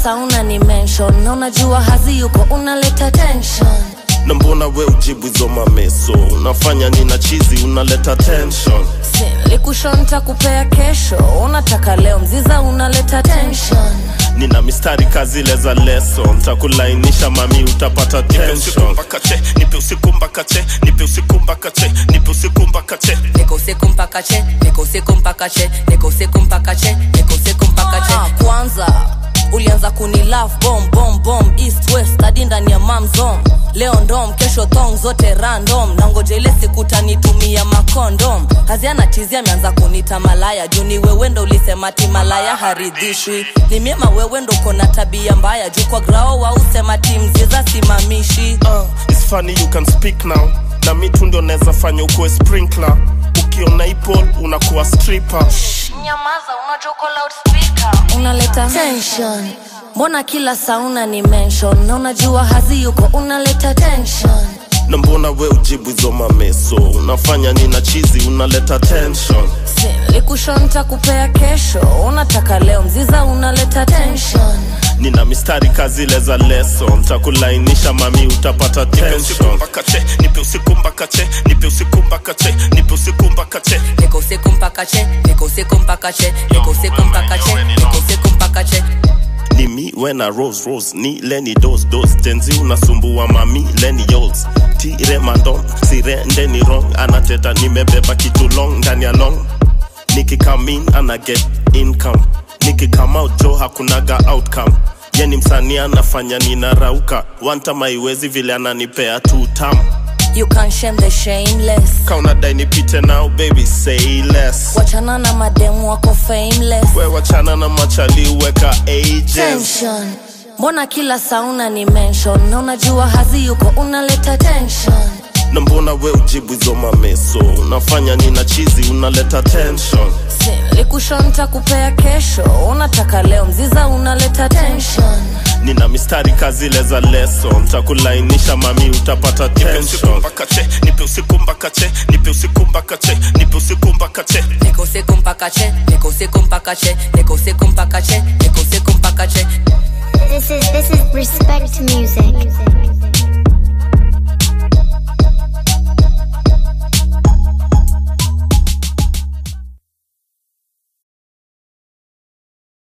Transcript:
sauna ni mention na unajua hazi yuko unaleta tension na mbona we ujibu hizo mameso unafanya nina chizi unaleta tension silikushonta kupea kesho unataka leo mziza unaleta tension nina mistari kazile za leso ntakulainisha mami utapata tension mpaka che nipe usiku mpaka che nipe usiku mpaka che nipe usiku mpaka che niko usiku mpaka che niko usiku mpaka che niko usiku mpaka che niko usiku mpaka che Ah, kwanza ulianza kuni love bomb bomb bomb east west hadi ndani ya mamzom leo ndom kesho thong zote random na ngoja ile siku tanitumia makondom haziana tizi ameanza kunita malaya juu ni wewe ndo ulisema ti malaya haridhishwi ni miema wewe ndo kona tabia mbaya juu kwa grao wausema timziza simamishi uh, it's funny you can speak now na mi tu ndio naweza fanya ukuwe sprinkler ukiona ipol unakuwa stripper nyamaza unajoko loudspeaker unaleta tension mbona kila sauna ni mention na unajua hazi yuko unaleta tension na mbona we ujibu hizo mameso unafanya nina chizi unaleta tension silikushonta kupea kesho unataka leo mziza unaleta tension nina mistari kazile za leso ntakulainisha mami utapata tension mpaka che nipe usiku mpaka che nipe usiku mpaka che nipe usiku mpaka che niko usiku mpaka che niko usiku mpaka che niko usiku mpaka che niko usiku mpaka che ni mi wena rose rose ni leni dos dos tenzi unasumbua mami leni yols tire mandom sirende ni wrong anateta nimebeba kitu long ndani ya long nikikamin ana get income nikikam out jo hakunaga outcome yeni msanii anafanya ninarauka wantama iwezi vile ananipea tu tam you can shame the shameless kaunadai nipite now baby say less wachana na mademu wako fameless we wachana na machali weka ages tension mbona kila sauna ni mention na unajua hazi yuko unaleta tension na mbona we ujibu hizo mameso unafanya nina chizi unaleta tension silikushonta kupea kesho unataka leo mziza unaleta tension nina mistari kazile za leso ntakulainisha mami utapata tension mpaka che nipe usiku mpaka che nipe usiku mpaka che nipe usiku mpaka che niko usiku mpaka che niko usiku mpaka che niko usiku mpaka che niko usiku mpaka che This is this is respect music.